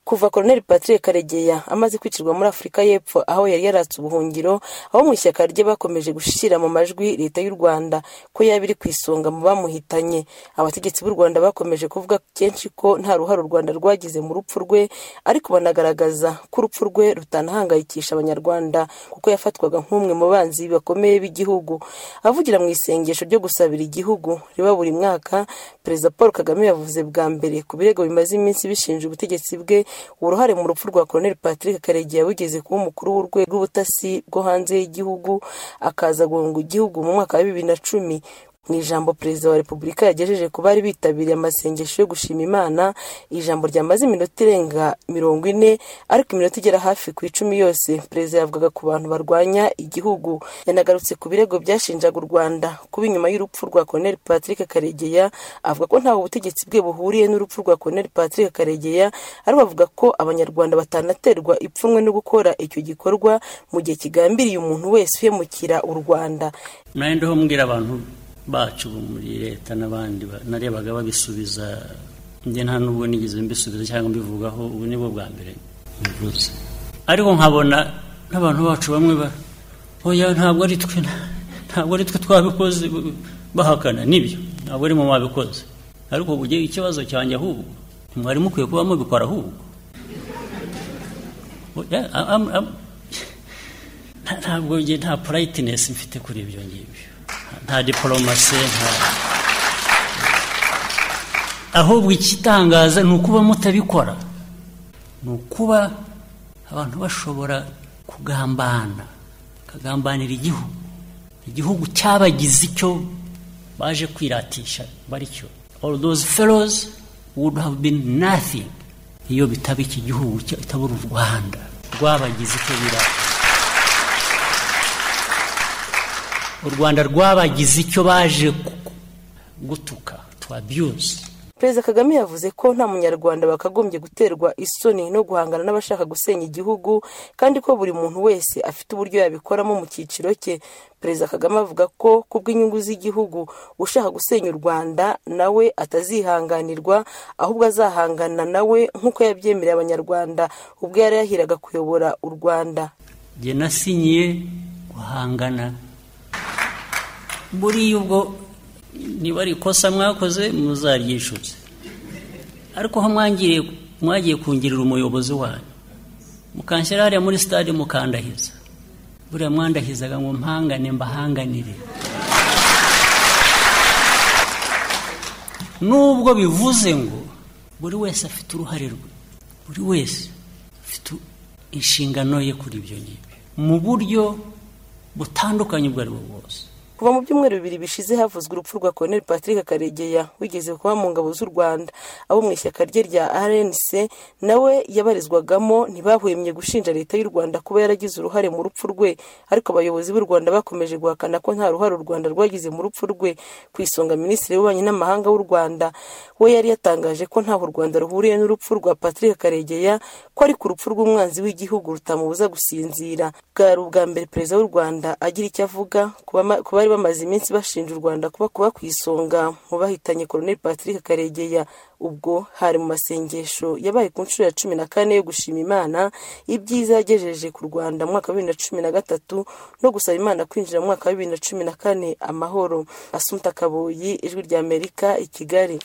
Kuva Colonel Patrick Karegeya amaze kwicirwa muri Afurika y'Epfo aho yari yaratse ubuhungiro abo mu ishyaka rye bakomeje gushyira mu majwi Leta y'u Rwanda ko yaba iri ku isonga mu bamuhitanye abategetsi b'u Rwanda bakomeje kuvuga kenshi ko nta ruhare u Rwanda rwagize mu rupfu rwe ariko banagaragaza ko urupfu rwe rutanahangayikisha Abanyarwanda kuko yafatwaga nk'umwe mu banzi bakomeye b'igihugu avugira mu isengesho ryo gusabira igihugu riba buri mwaka Perezida Paul Kagame yavuze bwa mbere ku birego bimaze iminsi bishinja ubutegetsi bwe uruhare mu rupfu rwa Colonel Patrick Karegeya wigeze kuba umukuru w'urwego rw'ubutasi bwo hanze y'igihugu akaza guhunga igihugu mu mwaka wa bibiri na cumi mu ijambo perezida wa repubulika yagejeje ku bari bitabiriye amasengesho yo gushima imana ijambo ryamaze iminota irenga mirongo ine ariko iminota igera hafi ku icumi yose perezida yavugaga ku bantu barwanya igihugu yanagarutse ku birego byashinjaga u rwanda kuba inyuma y'urupfu rwa colonel patrick karegeya avuga ko ntawe ubutegetsi bwe buhuriye n'urupfu rwa colonel patrick karegeya ariko avuga ko abanyarwanda batanaterwa ipfunwe no gukora icyo gikorwa mu gihe kigambiriye umuntu wese uhemukira u rwanda mwarendeho mbwira abantu bacu muri leta n'abandi narebaga babisubiza njye nta nubwo nigeze mbisubiza cyangwa mbivugaho ubu ni bwo bwa mbere mbivuze ariko nkabona n'abantu bacu bamwe ba oya ntabwo ari twe ntabwo ari twe twabikoze bahakana nibyo ntabwo ari mu mwabikoze ariko ubu ikibazo cyanjye ahubwo mwari mukwiye kuba mubikora ahubwo ntabwo nta purayitinesi mfite kuri ibyo ngibyo nta diporomasi nta ahubwo ikitangaza ni ukuba mutabikora ni ukuba abantu bashobora kugambana bakagambanira igihugu igihugu cyabagize icyo baje kwiratisha bari cyo all those fellows would have been nothing iyo bitaba iki gihugu itabura u rwanda rwabagize icyo biratisha u rwanda rwabagize icyo baje gutuka twabiyuze perezida kagame yavuze ko nta munyarwanda bakagombye guterwa isoni no guhangana n'abashaka gusenya igihugu kandi ko buri muntu wese afite uburyo yabikoramo mu cyiciro cye perezida kagame avuga ko kubw'inyungu z'igihugu ushaka gusenya u rwanda nawe atazihanganirwa ahubwo azahangana nawe nk'uko yabyemereye abanyarwanda ubwo yari yahiraga kuyobora u rwanda njye nasinyiye guhangana buriya ubwo niba ari ikosa mwakoze muzaryishutse ariko aho mwagiye kungirira umuyobozi wanyu mukanshyira hariya muri sitade mukandahiza buriya mwandahizaga ngo mpangane mbahanganire nubwo bivuze ngo buri wese afite uruhare rwe buri wese afite inshingano ye kuri ibyo ngibyo mu buryo butandukanye ubwo ari bwo bwose kuva mu byumweru bibiri bishize havuzwe urupfu rwa Colonel Patrick Karegeya wigeze kuba mu ngabo z'u Rwanda abo mu ishyaka rye rya RNC nawe yabarizwagamo ntibahwemye gushinja leta y'u Rwanda kuba yaragize uruhare mu rupfu rwe ariko abayobozi b'u Rwanda bakomeje guhakana ko nta ruhare u Rwanda rwagize mu rupfu rwe ku isonga minisitiri w'ububanyi n'amahanga w'u Rwanda we yari yatangaje ko ntaho u Rwanda ruhuriye n'urupfu rwa Patrick Karegeya ko ari ku rupfu rw'umwanzi w'igihugu rutamubuza gusinzira bwari ubwa mbere perezida w'u Rwanda agira icyo avuga ku bari bamaze iminsi bashinja u Rwanda kuba kuba ku isonga mu bahitanye Colonel Patrick Karegeya ubwo hari mu masengesho yabaye ku nshuro ya cumi na kane yo gushima Imana ibyiza yagejeje ku Rwanda mu mwaka wa bibiri na cumi na gatatu no gusaba Imana kwinjira mu mwaka wa bibiri na cumi na kane amahoro Asumta Kaboyi Ijwi ry'Amerika i Kigali